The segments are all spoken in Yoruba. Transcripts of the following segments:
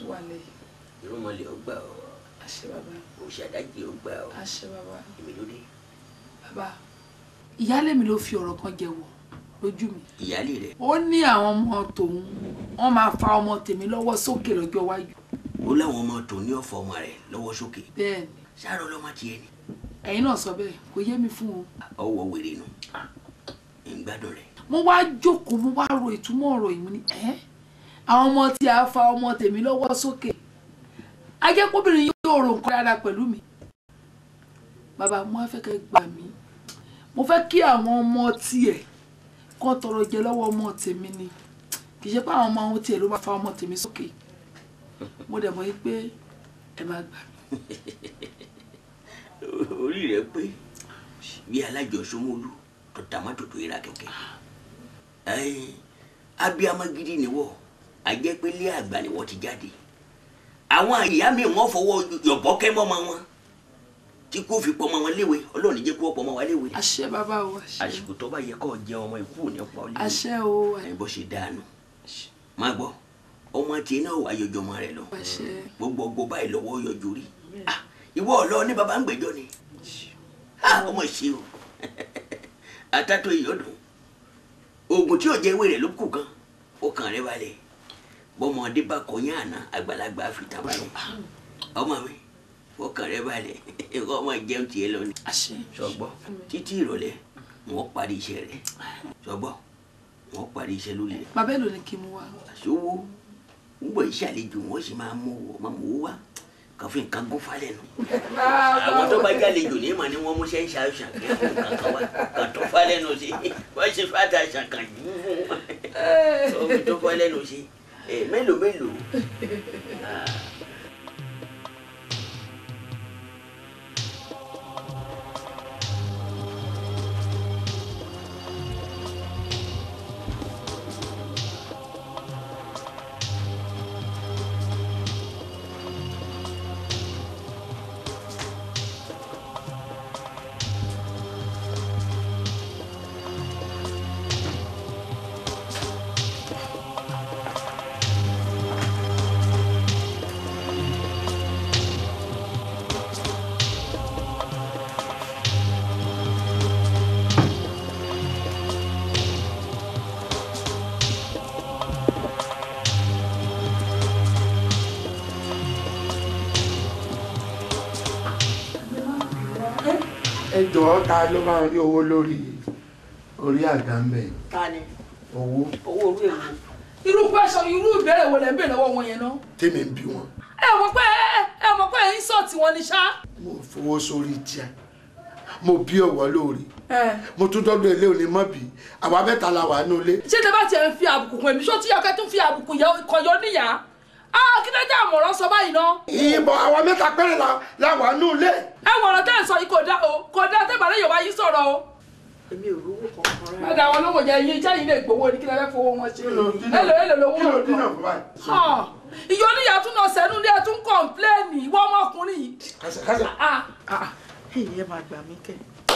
tó wà lẹ́yìn irúnmọlẹ̀ ó gbà ọ́ àṣẹ bàbá òṣàdájì ó gbà ọ́ àṣẹ bàbá èmi ló dé bàbá ìyáálé mi ló fi ọ̀rọ̀ kan jẹ́wọ́ lójú mi ìyáálé rẹ̀ ó ní àwọn ọmọ tòun wọ́n máa fa ọmọ tèmi lọ́wọ́ sókè lọ́jọ́ iwájú ó láwọn ọmọ tó ní ọ̀fọ̀ ọmọ rẹ̀ lọ́wọ́ sókè bẹ́ẹ̀ ni sáárọ̀ lọ́mọ tiẹ̀ ni ẹ̀yin náà sọ bẹ́ẹ̀ kò yé mi fún o ọwọ́ wèrè nù ń gbádùn rẹ̀ mo wá jókòó mo wá ro ìtumọ̀ ọ̀rọ̀ yìí mo ní ẹ́ àwọn ọmọ tí a fa ọmọ tèmi lọ́wọ́ sókè ajẹ́kọ́bìnrin yóò ro nǹkan dáadáa pẹ̀lú mi bàbá mo wá fẹ́ kẹ́ gbà mí mo fẹ́ kí àwọn ọmọ tiẹ̀ kán tọrọ jẹ lọ́wọ́ ọmọ tèmi ni kì í ṣe pé àwọn ọmọ ohun tiẹ̀ ló máa fa ọmọ tèmi sókè mo dẹ̀ mọ̀ yí pé ẹ máa gbà mí orí rẹ̀ pé bí alájọsọmọlú tó tàmátò tó yẹra kẹ̀kẹ́ ẹ̀ẹ́n abiyamọ gidi niwọ ajẹpẹlẹ àgbà ni wọ́n ti jáde àwọn ìyá mi wọ́n fọwọ́ yọ̀bọ́kẹ́ mọ́mọ wọn tí kò fi pọ́mọ wọn léwe ọlọ́ọ̀ni jẹ́ kó pọ́mọ wa léwe àṣẹ bàbá o àṣẹ àsìkò tó bá yẹ kó jẹ ọmọ ikú ò ní pa ọ léwe àṣẹ o ẹ bó ṣe dáanu má gbọ́ ọmọ tiẹ̀ náà wà yọjọ ọmọ rẹ lọ àṣẹ gbogbo ọgbọ báyìí lọ́wọ́ yọjú rí Ah, ìwọ ọlọ ní baba ń gbẹ́jọ́ ni Ah, ọmọ ṣe o atátó ìyọdún oògùn tí ò jẹ ewé rẹ ló kù kan ó kàn rẹ balẹ̀ bọ́mọdé bá kọyán àná àgbàlagbà fi tàbá lọ ọmọ mi ó kàn rẹ balẹ̀ ẹ̀kọ́ ọmọ jẹun tiẹ̀ lọ ni àṣẹ sọgbọ́ títí ìrọ̀lẹ́ wọ́n parí iṣẹ́ rẹ̀ sọgbọ́ wọ́n parí iṣẹ́ lórí rẹ̀ bàbá èlò ni kí n mú wa àṣọwó gbogbo iṣẹ́ àlejò wọn sì máa mú wọ máa mú wá kàn fi nǹkan gún falẹ̀ nù. àwọn tó bá jẹ́ àlejò ní ìmọ̀ ni wọ́n mú sẹ́yìn ṣàṣà kí wọ́n fún nǹkan kan wá kàn tó falẹ̀ nù sí wọ́n ṣe fàtà ṣàkàn jù fún wọn omi tó falẹ̀ nù sí ẹ mélòó mélòó. ẹ jọ̀ọ́ ta ló máa rí owó lórí orí àga ń bẹ̀ ta ni owó owó orí èwo irú pẹ́sọ irú ìbéèrè wo lẹ́ ń béèrè lọ́wọ́ wọn yẹn náà tèmi ń bí wọn ẹ mọ̀ pé ẹ mọ̀ pé ẹ ń sọ tiwọn ni ṣá. mo fowó sórí tíá mo bí ọ̀wọ́ lórí mo tún dọ́dọ̀ ilé òní mọ́ bí àwa mẹ́ta la wà nínú ilé ṣé tẹ bá tiẹ̀ ń fi àbùkù kún èmi ṣó tí ọkẹ́ tún fi àbùkù yẹ- kan yọ níyà á kí ló dé àmọ̀ràn sọ báyìí ná. ìbọn àwa mẹ́ta péré la la wà nínú ilé ẹ wọ̀rọ̀ tẹ́ ẹ̀ sọ yìí kò dá o kò dá tẹ́ ìbàdàn yorùbá yìí sọ̀rọ̀ o. èmi ò rówó kankan rárá. padà wọn lówó jẹ iye iṣẹ́ yìí lè gbowó ni kí lè fẹ́ fowó wọn ṣe. kí ló dínà èlò èlò lówó kí ló wọn dínà kan. fún báyìí. Hàn, ìyọ oníyà tún náà sẹ́nu ní ẹ tún kọ̀ǹpléènì ìwọ ọmọkùnrin yìí. kásẹ̀ kásẹ̀ Ah, èyí ẹ máa gbà mí kẹ.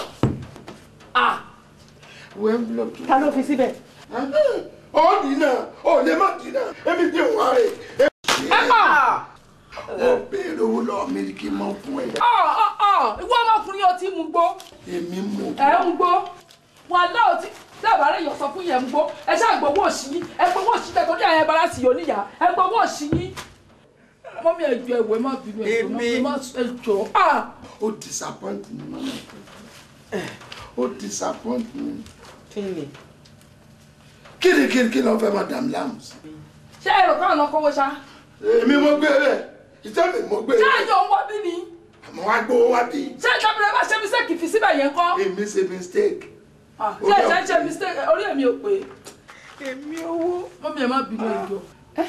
ah, wo envelope. ta ló fi síbẹ̀. ó dínà ó lè má dínà èmi ti wà rè é. ẹ kọ̀. ó béèrè owó lọ́wọ́ mi kí n mọ fún ẹ. Ọ̀ ọ̀ ọ̀ ìwọ ọmọkùnrin yóò ti mú gbó. èmi mú ẹ ń gbó wọn lọ tí dábàá rẹ yọ sọ fún yẹn ń gbó ẹ ṣáà gbowó òsì yín ẹ gbowó òsì tẹ torí àyẹn bara sì yóò níyà ẹ gbowó òsì yín. mọ́mí ẹ̀jọ̀ ẹ̀wẹ̀ má bínú ẹ̀jọ̀ mọ́mí má ẹ̀jọ̀ ah ó disappoint mi mọ́nà ó disappoint mi. kí ni. kíni kíni kí ló fẹ́ máa dàm láàmú sí. ṣé ẹ rò káwọn náà kówó ṣá èmi mo gbé rẹ̀ ìtẹ́ mi mo gbé ṣé rẹ̀ ẹjọ́ ń wọ́ bí ni àmọ́ wá gbowó wá bí. ṣé ìjọba bá ṣe mistake fi síbẹ̀ yẹn kọ́ èmi ṣe mistake. Ah, ṣé ìṣe ń ṣe mistake orí èmi ò pé èmi owó. mọ́mí ẹ má bínú ẹ̀jọ̀.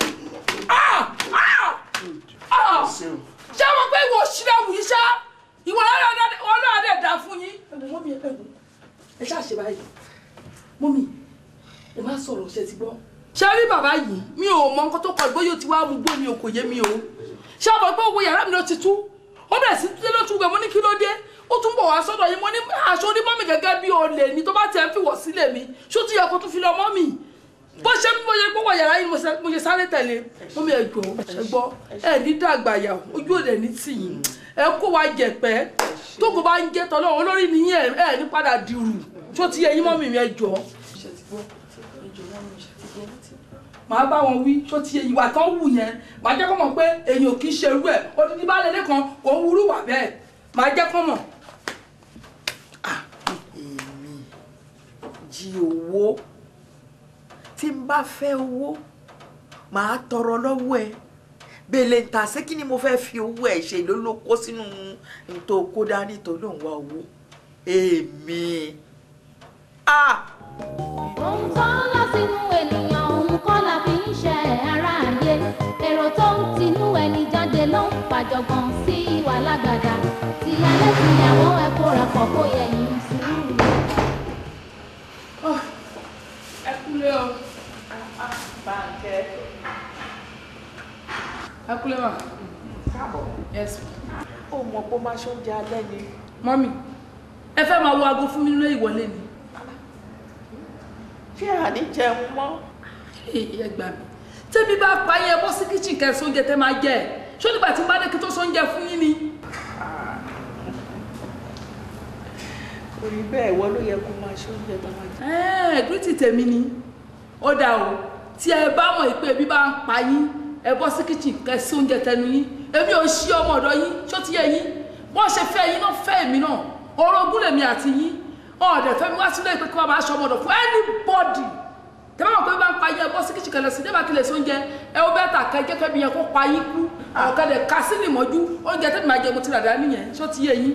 Ah! Ah! Ah! ṣeun ṣé wọn pé ìwọ òṣìlẹ̀ wù yí ṣá ìwọ ọlọ́run dẹ̀ dá fún yín. ẹ̀wọ̀n mọ́mí ẹ ẹ̀wọ̀n ẹ ṣáà ṣe báyìí mọ́mí ẹ má sọ̀rọ̀ ṣe ti gbọ́. ṣé rí bàbá yìí mi ò mọ nǹkan tó kọ ìgbóyò tí wàá mú gbó mi ò kò yé mi o ṣé àbọ̀ pé owó yàrá mi ló ti tú ó bẹ̀rẹ̀ sí títí ló tún gbẹ mo ní kí ló dé ó tún bọ̀ wá sọ́dọ̀ yìí mo ní aṣọ onímọ̀ mi gẹ́gẹ́ bí olè ni tó bá tiẹ̀ ń fìwọ̀ sílẹ̀ mi ṣó tún yẹ kó tún fi lọ mọ́ mi bó ṣe bí mo ṣe gbọ́ wọ yàrá yìí mo ṣe- mo ṣe sáré tẹ̀lé mo mi ẹ̀jọ̀ ẹ gbọ́ ẹ ní dàgbà yà ojú òde ní tìyín ẹ kó wa jẹ̀pẹ́ tó kò bá ń jẹ́ tọ́lọ́ olórí nìyí ẹ ẹ ní padà dìrù tó ti yẹ yín mọ́ mi mi ẹ̀jọ̀ màá bá wọn wí tó ti yẹ ìwà tán wù yẹn màá jẹ́ kó mọ̀ pé èèyàn kì í ṣerú ẹ̀ odidi bá lẹ́lẹ́ kan kò ń wúrú wà bẹ́ẹ̀ màá jẹ́ kó mọ̀. èmi jí owó tí n bá fẹ́ owó màá tọrọ lọ́wọ́ ẹ bèlè ń ta sí kí ni mo fẹ́ fi owó ẹ̀ ṣe ló ló kó sínú n tó kó dání tó ló ń wá owó èmi ah ohun tó ń lọ sínú ènìyàn òun kọ́ la fi ń ṣe ara ayé èrò tó ń tinú ẹni jáde ló ń fàjọgbọ́n sí ìwà lágbàdá tìyálé tìyàwó ẹ kóra pọ̀ kó yẹ yín sùúrù. ẹ kúlẹ̀ o báńkẹ́ ẹ kúlẹ̀ mà káàbọ̀ yes ó mọ pé ó máa ṣoúnjẹ alẹ́ ni mọ́mì ẹ fẹ́ máa wo aago fún mi nílé ìwọlé ni ṣé àní jẹun mọ́ èyí ẹ gbà mí tẹ́bí bá pa yẹn bọ́ sí kíchìn kẹsàn oúnjẹ tẹ́ máa jẹ ẹ̀ ṣó nígbà tí n bá dé kí tó sóúnjẹ fún yín ni. orí bẹ́ẹ̀ wọ́n ló yẹ kó máa ṣoúnjẹ tó máa jẹ. ẹ̀ẹ́n gírítì tèmi ni ó dà o tí ẹ bá mọ̀ pé ebi bá ń pa yín ẹ bọ́ sí kíchìn kẹsàn oúnjẹ tẹnu yín èmi ò ṣí ọmọ ọ̀dọ̀ yín ṣó ti yẹ yín bọ́n ṣe fẹ́ yín náà fẹ́ èmi náà orogún lèmi àti yín ọ̀dẹ̀ fẹ́ mi wá sílé pé kí wọ́n máa ṣe ọmọ ọ̀dọ̀ fún anybody tẹ́lẹ̀ mọ̀ pé bá ń pa yín ẹ bọ́ sí kíchìn kẹlẹ́ sí débà kí lè sóúnjẹ ẹ ó bẹ́ẹ̀ tà kẹ́ jẹ́ kẹ́bi yẹn kó pa yín kú ọ̀kadẹ̀ ká sí ní ìmọ̀jú oúnjẹ tẹ́bi máa jẹ mo ti rà dání yẹn ṣó ti yẹ yín.